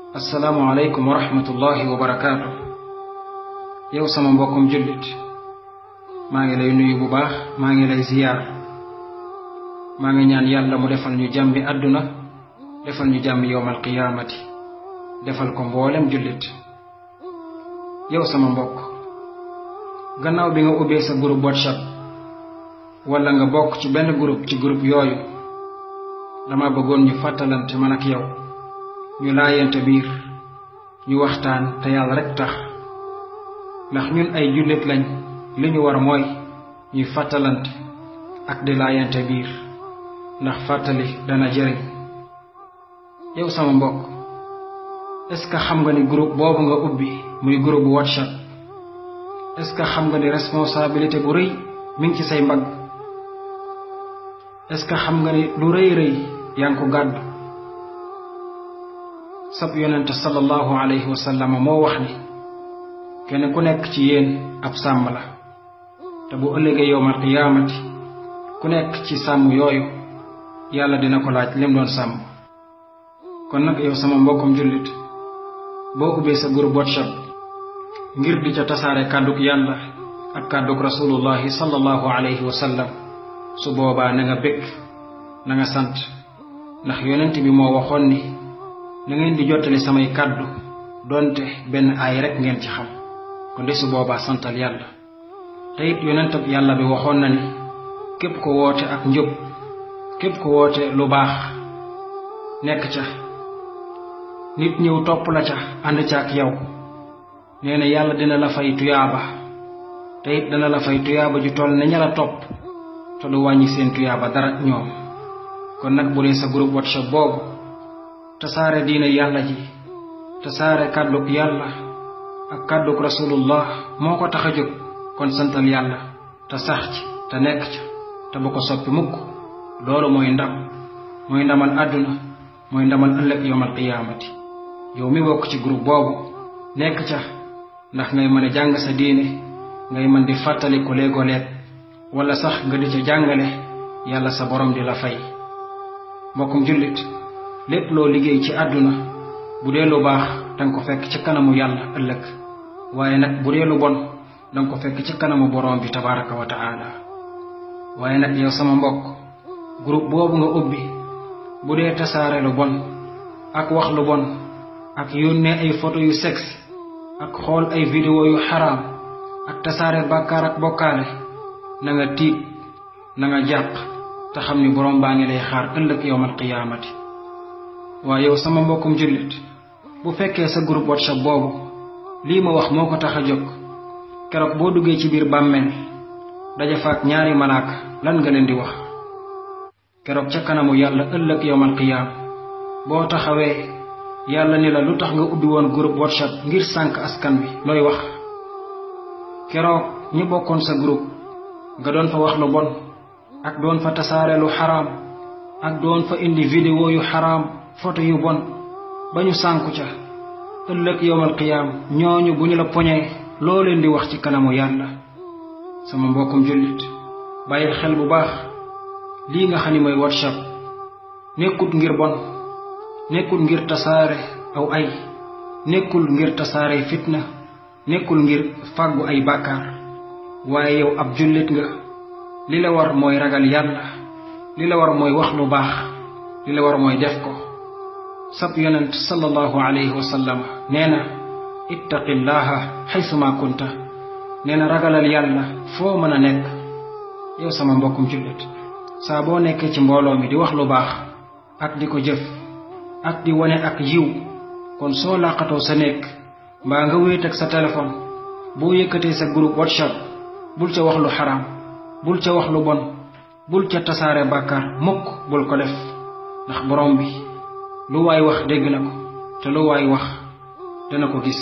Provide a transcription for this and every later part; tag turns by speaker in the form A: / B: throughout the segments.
A: asalaamualeykum wa rahmatullahi wa barakaatu yow sama mbokkum jullit maa ngi lay nuyu bu baax maa ngi lay ziyaar maa ngi ñaan yàlla mu defal ñu jàmmi àdduna defal ñu jàmmi yowmal qiyaamati defal ko mboolem jullit yow sama mbokk gannaaw bi nga ubbee sa groupe whatsapp wala nga bokk ci benn groupe ci groupe yooyu dama bëggoon ñu fàttalante man ak yow ñu laayante biir ñu waxtaan te yàlla rekk tax ndax ñun ay jullit lañ li ñu war mooy ñuy fàttalante ak di laayante biir ndax fàttali dana jëriñ yow sama mbokk est-ce que xam nga ni groupe boobu nga ubbi muy groupe bu whatsapp est-ce que xam nga ni responsabilité bu rëy mi ngi ci say mbagg est-ce que xam nga ni lu rëy rëy yaa ngi ko gàddu sab yonente sallallahu alayhi wa sallam moo wax ni kenn ku nekk ci yéen ab sàmm la te bu ëllëgee yowmal qiyaamati ku nekk ci sàmm yooyu yàlla dina ko laaj lim doon sàmm kon nag yow sama mbokkum jullit boo ubbee sa groupe whatsapp ngir di ca tasaare kàdduk yàlla ak kàdduk rasulullahi sallallahu alayhi wa sallam su boobaa na nga bëgg na nga sant ndax yonent bi moo waxoon ni na ngeen di jottali samay kàddu donte benn aay rek ngeen ci xam kon de su boobaa santal yàlla te it yonentab yàlla bi waxoon na ni képp ko woote ak njub képp ko woote lu baax nekk ca nit ñëw topp la ca ànd ca ak yow nee na yàlla dina la fay tuyaaba te it dana la fay tuyaaba ju toll ne ña la topp te du wàññi seen tuyaaba dara ñoom kon nag bu dee sa groupe whatsapp boobu tasaare diine yàlla ji tasaare kàdduk yàlla ak kàdduk rasulullah moo ko tax a jóg kon santal yàlla te sax ci te nekk ca te bu ko soppi mukk loolu mooy ndam mooy ndamal àdduna mooy ndamal ëllëg yowmal qiyaamati yow mi bokk ci groupe boobu nekk ca ndax ngay mën a jàng sa diine ngay mën di fàttali ko léegoo-leeg wala sax nga di ca jàngale yàlla sa borom di la fay mbokkum jullit lépp loo liggéey ci àdduna bu dee lu baax danga ko fekk ci kanamu yàlla ëllëg waaye nag bu dee lu bon danga ko fekk ci kanamu borom bi tabaraka wa taala waaye nag yow sama mbokk groupe boobu nga ubbi bu dee tasaare lu bon ak wax lu bon ak yónnee ay photo yu sexe ak xool ay vidéo yu xaraam ak tasaare bàkkaar ak bokkaale na nga tiit na nga jàq te xam ni borom baa ngi lay xaar ëllëg yowmal qiyaamati waaye yow sama mbokkum jullit bu fekkee sa groupe whatsapp boobu lii ma wax moo ko tax a jóg keroog boo duggee ci biir bàmmeel daja faak ñaari malaaka lan nga leen di wax keroog ca kanamu yàlla ëllëg yowmal qiyaam boo taxawee yàlla ni la lu tax nga ubbi woon groupe whatsapp ngir sànk askan wi looy wax keroog ñi bokkoon sa groupe nga doon fa wax lu bon ak doon fa tasaare lu xaraam ak doon fa indi vidéo yu xaraam photo yu bon ba ñu sànku ca ëllëg yowmal qiyaam ñooñu bu ñu la poñee loo leen di wax ci kanamu yàlla sama mbokkum jullit bàyyil xel bu baax lii nga xam ni mooy whatsapp nekkut ngir bon nekkul ngir tasaare aw ay nekkul ngir tasaare fitna nekkul ngir fàggu ay bàkkaar waaye yow ab jullit nga li la war mooy ragal yàlla li la war mooy wax lu baax li la war mooy def ko sab yonent sallallahu alayhi wa sallam nee na ittaqillaha xaysuma kunta nee na ragalal yàlla foo mën a nekk yow sama mbokkum jullit saa boo nekkee ci mbooloo mi di wax lu baax ak di ko jëf ak di wane ak yiw kon soo làqatoo sa nekk mbaa nga wéet ak sa téléphone boo yëkkatee sa groupe whatsapp bul ca wax lu xaraam bul ca wax lu bon bul ca tasaare bàkkaar mukk bul ko def ndax borom bi lu waay wax dégg na ko te lu waay wax dana ko gis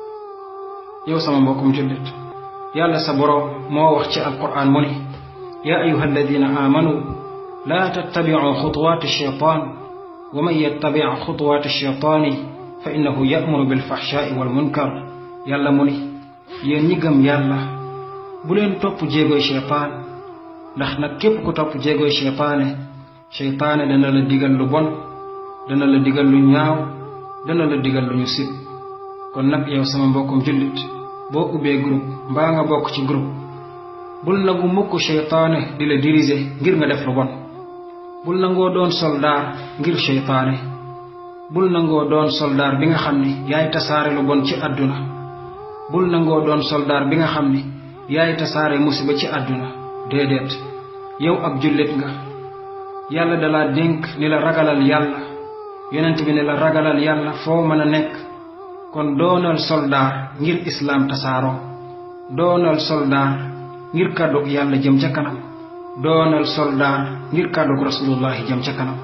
A: yow sama mbokkum jullit yàlla sa borom moo wax ci alquran mu ni yaa ayuha alladina aamanu laa tattabicu xutuwaati shaytaan wa man yattabic xutuwaati shaytaani fa innahu yamuru bilfaxshaai walmunkar yàlla mu ni yéen ñi gëm yàlla bu leen topp jéegoy shaytaan ndax nag képp ku topp jéegoy shaytaane shaytaane dana la digal lu bon dana la digal lu ñaaw dana la digal lu ñu sib kon nag yow sama mbokkum jullit boo ubbee groupe mbaa nga bokk ci groupe bul nangu mukk seytaane di la diriger ngir nga def lu bon bul nangoo doon soldaar ngir seytaane bul nangoo doon soldaar bi nga xam ni yaay tasaare lu bon ci àdduna bul nangoo doon soldaar bi nga xam ni yaay tasaare musiba ci àdduna déedéet yow ab jullit nga yàlla dalaa dénk ni la ragalal yàlla yonent bi ne la ragalal yàlla foo mën a nekk kon doonal soldaar ngir islaam tasaaroo doonal soldaar ngir kàddug yàlla jëm ca kanam doonal soldaar ngir kàddug rasulullahi jëm ca kanam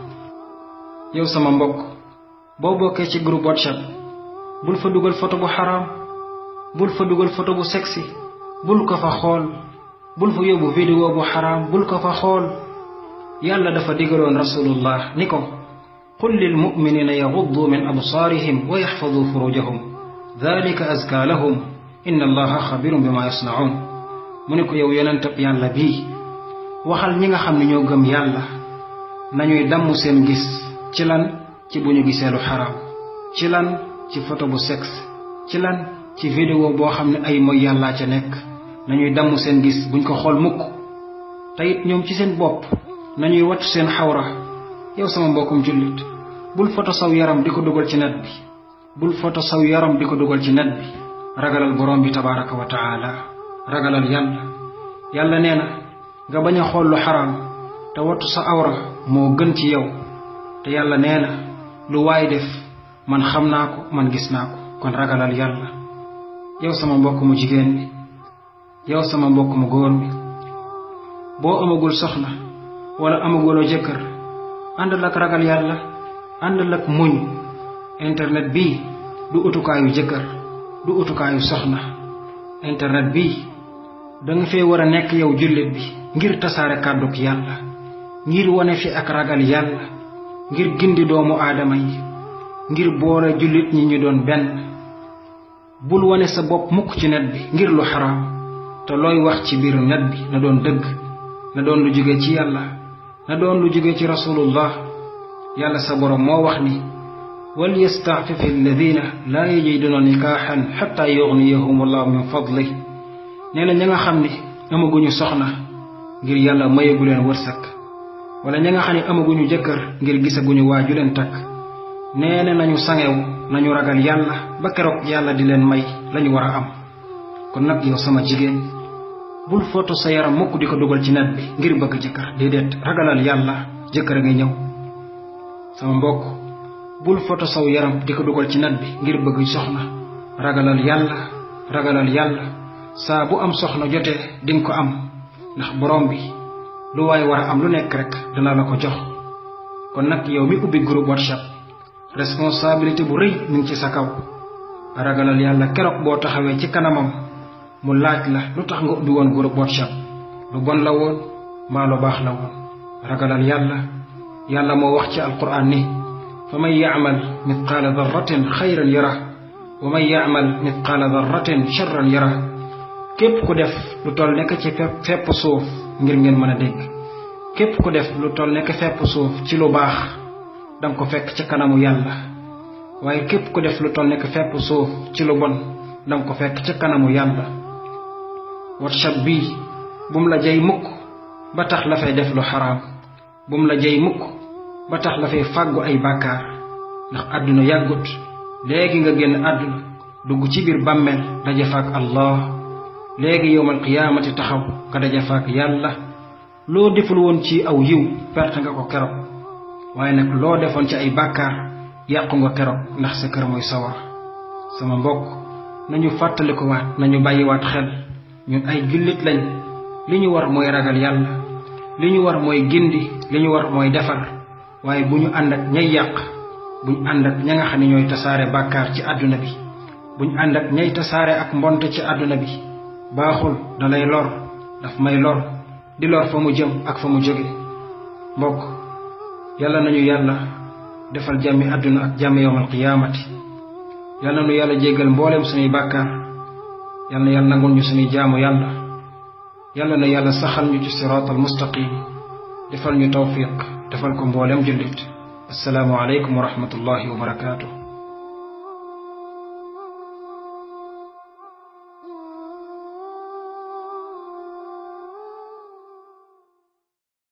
A: yow sama mbokk boo bokkee ci groupe whatsapp bul fa dugal photo bu xaraam bul fa dugal photo bu sexy bul ko fa xool bul fa yóbbu vidéo bu xaraam bul ko fa xool yàlla dafa digaloon rasulullah ni ko qul lil muminina yaxuddu min absaarihim wa yaxfadu furujahum dalika azka lahum inna allaha xabirun bima yasnaun mu ne ko yow yonentab yàlla bii waxal ñi nga xam ne ñoo gëm yàlla nañuy damm seen gis ci lan ci bu ñu gisee lu xaraam ci lan ci photo bu sexe ci lan ci vidéo boo xam ne ay mooy yàllaa ca nekk nañuy damm seen gis buñ ko xool mukk te it ñoom ci seen bopp nañuy wattu seen xawra yow sama mbokkum jullit bul foto saw yaram di ko dugal ci net bi bul foto saw yaram di ko dugal ci net bi ragalal borom bi tabaraka wa taala ragalal yàlla yàlla nee na nga bañ a xool lu xaraam te wattu sa awra moo gën ci yow te yàlla nee na lu waay def man xam naa ko man gis naa ko kon ragalal yàlla yow sama mbokk mu jigéen bi yow sama mbokk mu góor bi boo amagul soxna wala amaguloo jëkkër àndal ak ragal yàlla àndal ak muñ internet bii du utukaayu jëkkër du utukaayu soxna internet bii danga fee war a nekk yow jullit bi ngir tasaare kàdduk yàlla ngir wane fi ak ragal yàlla ngir gindi doomu aadama yi ngir boole jullit ñi ñu doon benn bul wane sa bopp mukk ci net bi ngir lu xaraam te looy wax ci biir net bi na doon dëgg na doon lu jóge ci yàlla na doon lu jóge ci rasulullah yàlla sa borom moo wax ni wal yastaafifi alladina laa yajiduna nikaaxan xatta yugniyahum allahu min fadli nee na ña nga xam ni amaguñu soxna ngir yàlla mayagu leen wërsëg wala ña nga xam ne amaguñu jëkkër ngir gisaguñu waa ju leen takk nee na nañu sangew nañu ragal yàlla ba keroog yàlla di leen may lañu war a am kon nag yow sama jigéen bul foto sa yaram mukk di ko dugal ci net bi ngir bëgg jëkkër déedéet ragalal yàlla jëkkër a ngi ñëw sama mbokk bul foto saw yaram di ko dugal ci net bi ngir bëgg soxna ragalal yàlla ragalal yàlla saa bu am soxna jotee dinga ko am ndax borom bi lu waay war a am lu nekk rek dana la ko jox kon nag yow mi ubbi groupe whatsapp responsabilité bu rëy mi ngi ci sa kaw ragalal yàlla keroog boo taxawee ci kanamam mu laaj la lu tax nga ubbi woon groupe whatsapp lu bon la woon mbaa lu baax la woon ragalal yàlla yàlla moo wax ci alquran ni fa man yacmal mitqaala darratin xayran yara wa man yacmal mitqaala darratin charran yara képp ku def lu toll nekk ci fepp suuf ngir ngeen mën a dégg képp ku def lu toll nekk fepp suuf ci lu baax danga ko fekk ci kanamu yàlla waaye képp ku def lu toll nekk fepp suuf ci lu bon danga ko fekk ci kanamu yàlla whatsapp bii bum la jay mukk ba tax la fay def lu xaraam bum la jay mukk ba tax la fay fàggu ay bàkkaar ndax àdduna yàggut léegi nga génn àdduna dugg ci biir bàmmeel daje faak allah léegi yowmal qiyaamati taxaw nga daje faak yàlla loo deful woon ci aw yiw perte nga ko keroog waaye nag loo defoon ci ay bàkkaar yàqu nga keroog ndax sa kër mooy sawar sama mbokk nañu fàttaliku waat nañu bàyyiwaat xel ñun ay jullit lañ li ñu war mooy ragal yàlla li ñu war mooy gindi li ñu war mooy defar waaye bu ñu ànd ak ñay yàq bu ñu ànd ak ña nga xam ne ñooy tasaare bàkkaar ci àdduna bi bu ñu ànd ak ñay tasaare ak mbonte ci àdduna bi baaxul dalay lor daf may lor di lor fa mu jëm ak fa mu jóge mbokk yàlla nañu yàlla defal jàmmi àdduna ak jàmmi yowmal qiyaamati yàlla nañu yàlla jéggal mbooleem suñuy bàkkaar yàlla na yàlla nangul ñu suñuy jaamu yàlla yàlla na yàlla saxal ñu ci siraatal mustaqim defal ñu tawfiq defal ko mbooleem jullit assalaamu aleykum wa rahmatullahi wa barakaatuh